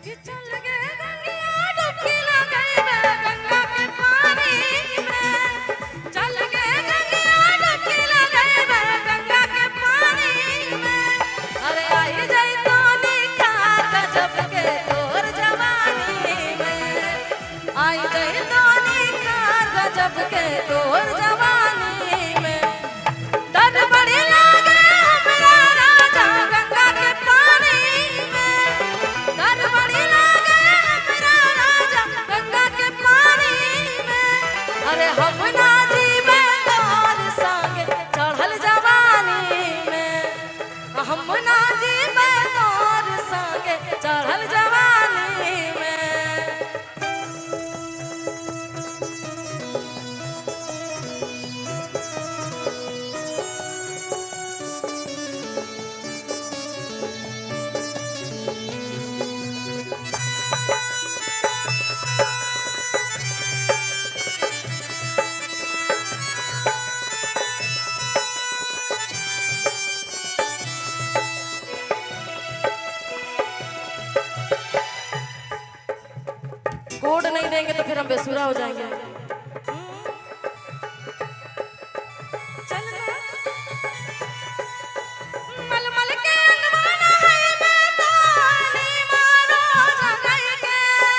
कि चल गे गंगिया डुबकी लगाइबे गंगा के पानी में चल गे गंगिया डुबकी लगाइबे गंगा के पानी में अरे आई जाई तो निखार गजब के तोर जवानी में आई जाई तो निखार गजब के तोर जवानी में डर बड़ी लागे हमरा राजा गंगा के पानी में डर बड़ी लागे हमरा राजा गंगा के पानी में अरे हम ना जीवे तोर संग चढ़ल जवानी में हम ना जीवे तोर संग चढ़ल जवानी में कोड नहीं देंगे तो फिर हम बेसुरा हो जाएंगे चल ना। मलमल के अंगवाना है मैं तो अली मारो जगई के।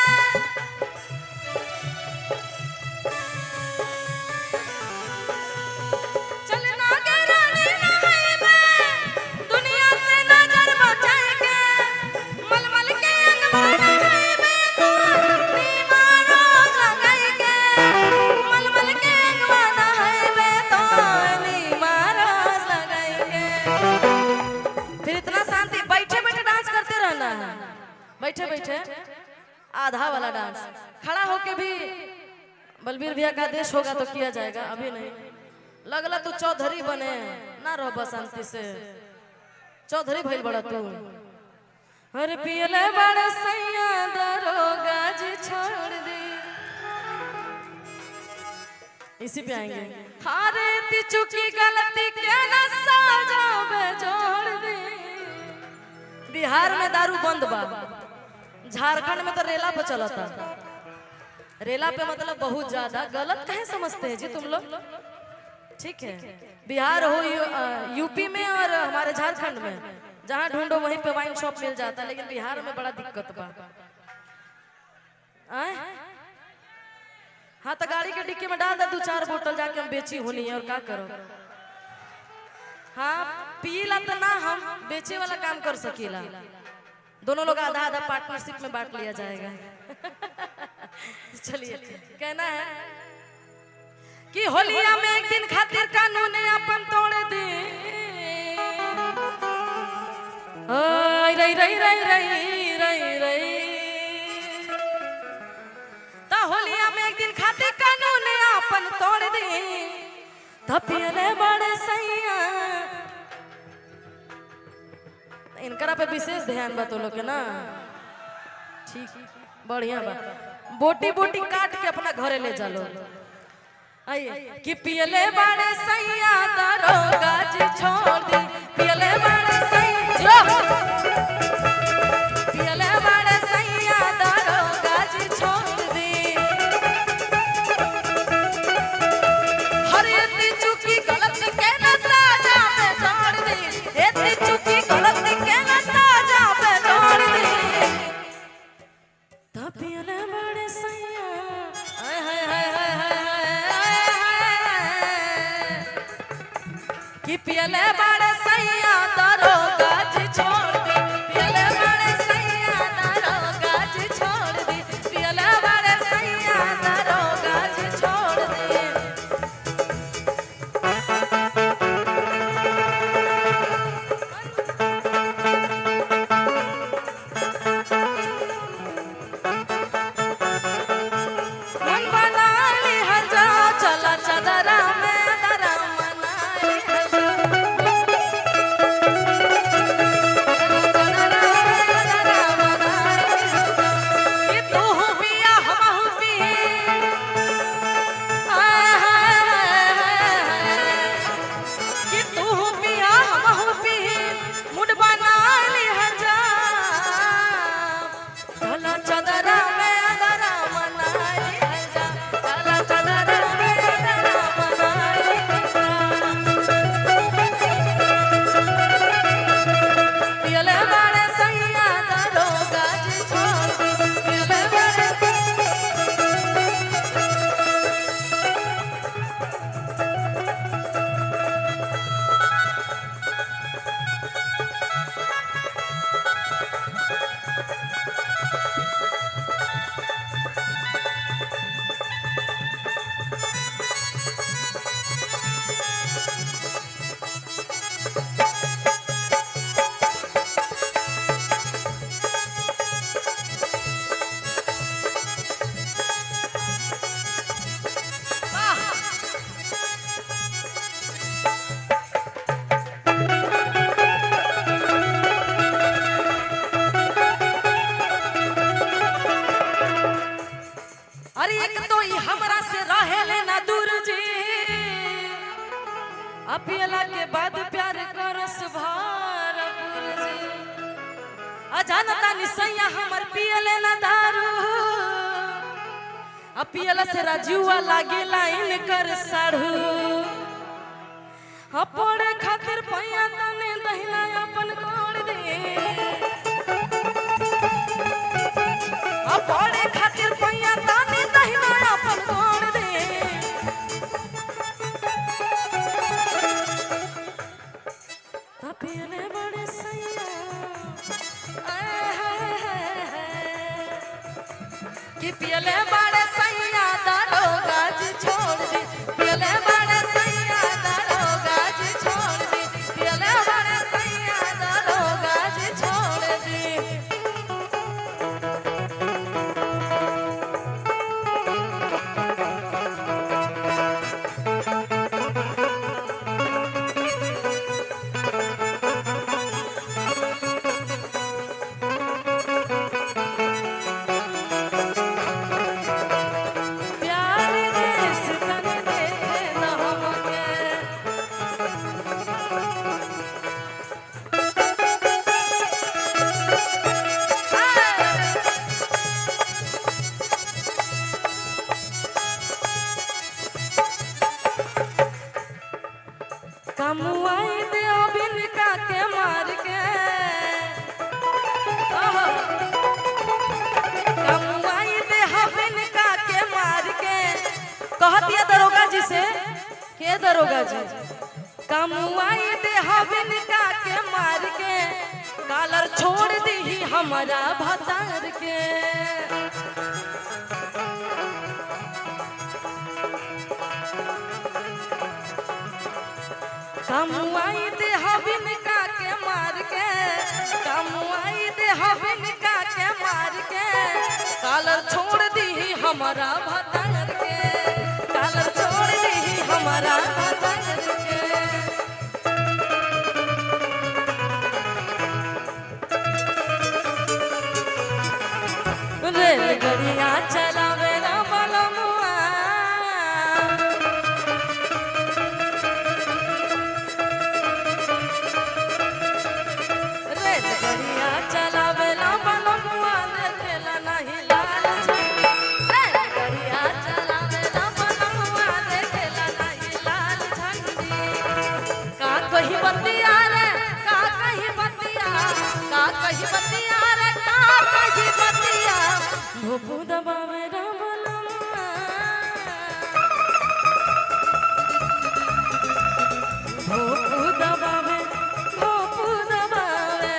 चल ना गे रानी ना है मैं, दुनिया से नजर बचाए के। मलमल के अंगवाना है मैं तो अली मारो जगई के। मलमल के अंगवाना है मैं तो अली मारो जगई के। फिर इतना शांति बैठे बैठे डांस करते रहना है बैठे बैठे आधा वाला डांस खड़ा होके भी बलबीर भैया का आदेश होगा तो किया जाएगा अभी नहीं लगला तू चौधरी बने ना रहो बस शांति से चौधरी भइल बड़ा तू अरे पियले बड़ा सैया दरोगा जी छोड़ दी इसी पे आएंगे हारे ती चुकी गलती के न सजा में जोड़ दी बिहार में दारू बंद बा झारखंड में तो रेला पे चलता रेला पे मतलब बहुत ज्यादा गलत कहे समझते हैं जी तुम लोग ठीक है बिहार हो यू, अ, यूपी में और हमारे झारखंड में जहाँ ढूंढो वहीं पे वाइन शॉप मिल जाता है लेकिन बिहार में बड़ा दिक्कत बा आय? हाँ तो गाड़ी के डिक्की में डाल दे दो चार बोतल जाके हम बेची होनी है और क्या करो हाँ पीला तो ना हम बेचे वाला काम कर सकीला दोनों लोग आधा आधा पार्टनरशिप में बांट लिया जाएगा चलिए कहना है कि होलिया में एक दिन खातिर कानून अपन तोड़ दी ओय रई रई रई रई रई रई ता होलिया में एक दिन खातिर कानून अपन तोड़ दी धपियले बड़े सैया इनकरा पे विशेष ध्यान बा तो लोग के ना ठीक बढ़िया बा बोटी बोटी काट के अपना घरे ले चलो आइए कि पियले बड़े सैया दरोगा जी छोड़ दी पियले बड़े सैया पियले बड़े सैया दरोगा जी छोड़ दी हर इतनी चुकी गलती के न साजा में छोड़ दी इतनी चुकी गलती के न साजा में छोड़ दी तपियले बड़े सैया आय हाय हाय हाय हाय हाय हाय कि पियले बड़े सैया दरोगा जी छोड़ दी पियले बड़े सैया दरोगा जी छोड़ दी पियले बड़े सैया दरोगा जी छोड़ दी मन बना ली हर जाओ चला चदरा में दरा मना ली हर जाओ एक तो ई हमरा से रहेले ना दूर जी अपियला के बाद प्यार करस भरपूर जी अजानता निसैया हमर पियले ना दारू अपियला से राजुआ लागेला इनकर साढ़ू अपने खातिर पैया तने दहिना अपन कोड़ दे अपने खातिर पैया तने दहिना अपन कोड़ दे अपियले बड़े सैया आय हाय हाय हाय कि पियले बड़े सैया दारो गाज छोड़ दी पियले बड़े सैया दारो गाज छोड़ दी पियले बड़े सैया दारो गाज छोड़ दी प्यार देश तन देखे न हमके कमुआई दे बिन का के मार के ओहो। कमुआई दे बिन का के मार के कहती है दरोगा जी से के दरोगा जी कमुआई दे बिन का के मार के कालर छोड़ दी हमारा भतार के कमुआई दे हबिन का के मार के कमुआई दे हबिन का के मार के कालर छोड़ दी हमारा भतार के कालर छोड़ दी हमारा भतार के रेलगड़िया चलावे ना बलमुआ रेलगड़िया चलावेला बलमुआ देखेला नहीं लाल झंडी रेलगड़िया चलावेला बलमुआ देखेला नहीं लाल झंडी का कही बतिया रे का कही बतिया का कही बतिया रे का कही बतिया भूपू दबावे रा बलमुआ भोपू दबावे भोपू दबावे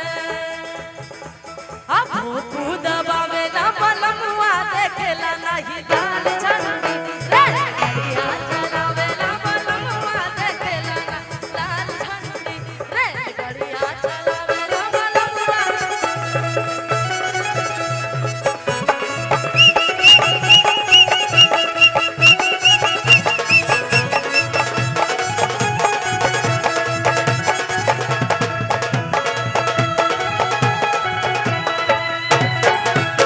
आ भोपू दबावे ना बलमुआ देखेला नहीं दाल झंडी रे गड़िया चलावे ना बलमुआ देखेला ना लाल झंडी रे गड़िया चलावे ना बलमुआ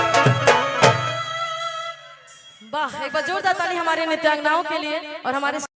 वाह एक बार जोरदार ताली हमारे नृत्यांगनाओं के लिए और हमारे